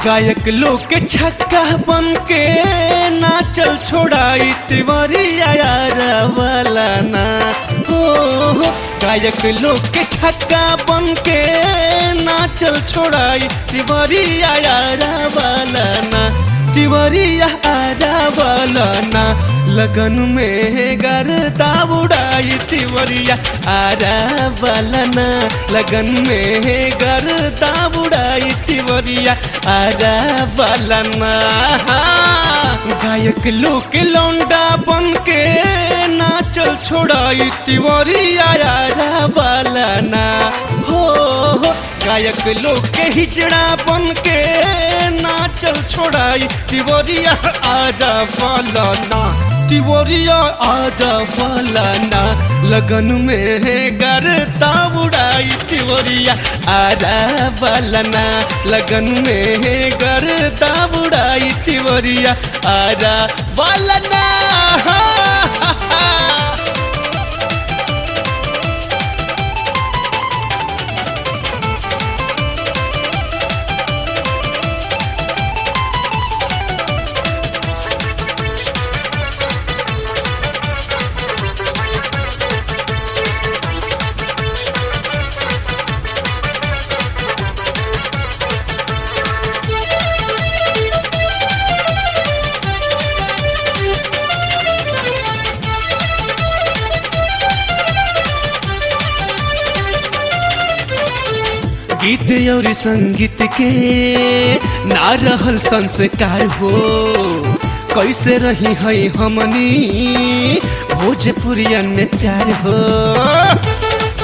गायक लोग के छक्का बन के नाचल छोड़ाई तिवरिया यार वाला ना हो हो। गायक लोग के छक्का बन के नाचल छोड़ाई तिवरिया यार वाला ना तिवरिया आरा वाला ना लगन में गरदा उड़ाई तिवरिया आरा वाला ना लगन में गरदा उड़ाई तिवरिया आरा वाला ना गायक लोग के लौंडा बन के नाचल छोड़ाई तिवरिया आरा वाला ना हो हो गायक लोग के हिजड़ा बन के नाचल छोड़ाई तिवरिया आजा वाला ना तिवरिया आजा वाला ना लगन में गरता उड़ाई तिवरिया आजा वाला ना लगन में गरता उड़ाई तिवरिया आजा वाला ना गीत और संगीत के ना रहल संस्कार हो कैसे रही है हमनी भोजपुरियन में प्यार हो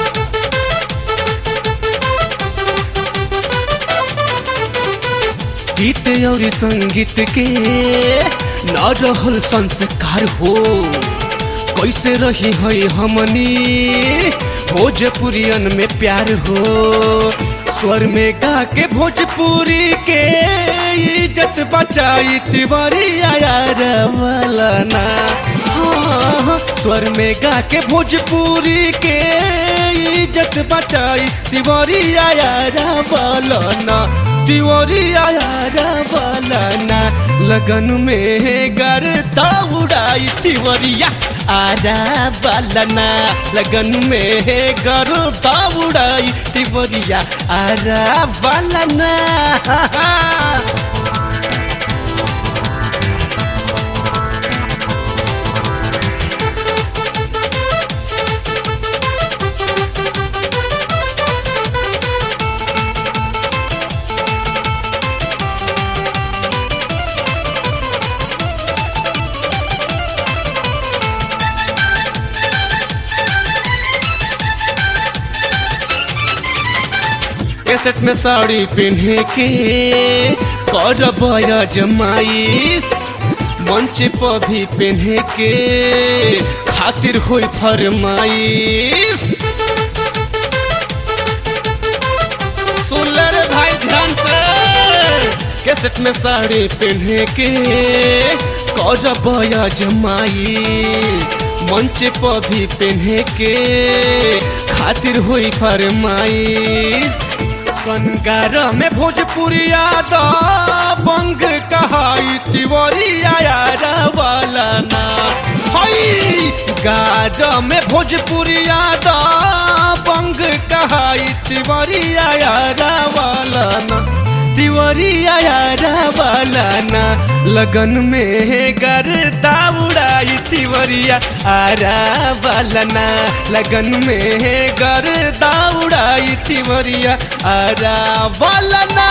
गीत और संगीत के ना रहल संस्कार हो कैसे रही है हमनी भोजपुरियन में प्यार हो स्वर में गा के भोजपुरी के इज्जत बचाई तिवारी यार वाला ना हाँ, स्वर में गा के भोजपुरी के इज्जत बचाई तिवारी यार वाला ना तिवारी यार वाला ना लगन में गरता उड़ाई तिवरिया आरा बालना लगन में गरता उड़ाई तिवरिया आरा बालना कैसेट में साड़ी पहने के कर बया जमाइस मंच पर भी पहने के खातिर होई फरमाइश सुन ले रे भाई ध्यान से कैसेट में साड़ी पहने के कर बया जमाई मंच पर भी पहने के खातिर हुई फरमाइश संगार में भोजपुरिया दा बंग कहाई तिवरिया यार वाला ना हई गार में भोजपुरिया दा बंग कहाई तिवरिया यार वाला ना तिवरिया यार वाला ना लगन में गरदा उड़ाई तिवरिया आरा वाला ना लगन में गरदा उड़ाई तिवरिया आरा वाला ना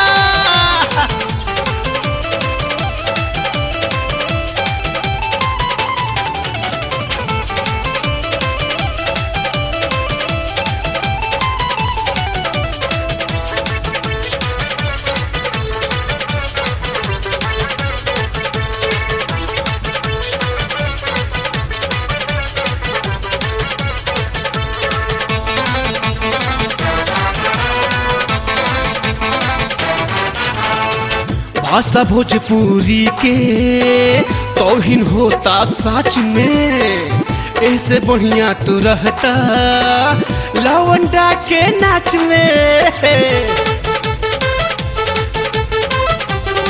भाषा भोजपुरी के तोहिन होता सच में ऐसे बढ़िया तू रहता लवंडा के नाच में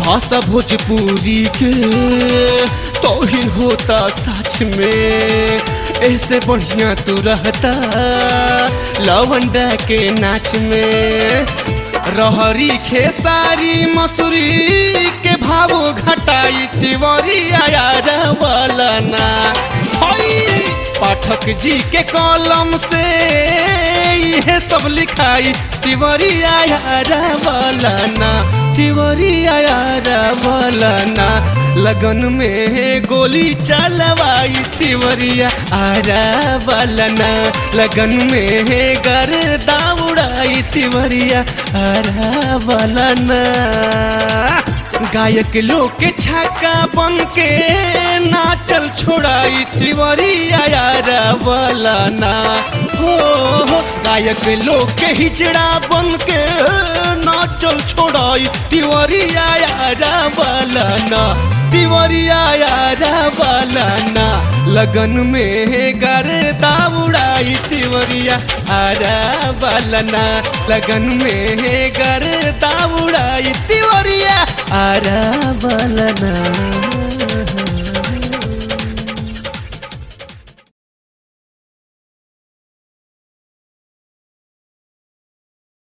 भाषा भोजपुरी के तोहिन होता सच में ऐसे बढ़िया तू रहता लवंडा के नाच में रहरी खेसारी मसूरी के भाव घटाई तिवरी आयार वाला ना हई पाठक जी के कलम से यह सब लिखाई तिवरी आयार वाला ना तिवरी आयार वाला ना लगन में गोली चलवाई तिवरिया आरा वाला ना लगन में गर्दा उड़ाई तिवरिया आरा वाला ना गायक लोग के छक्का बन के नाचल छोड़ाई तिवरिया आरा वाला ना हो हो गायक लोग के हिजड़ा बन के नाचल छोड़ाई तिवरिया आरा वाला ना तिवरिया यारा वाला ना लगन में गर्दा उड़ाई तिवरिया आरा वाला ना लगन में गर्दा उड़ाई तिवरिया आरा वाला ना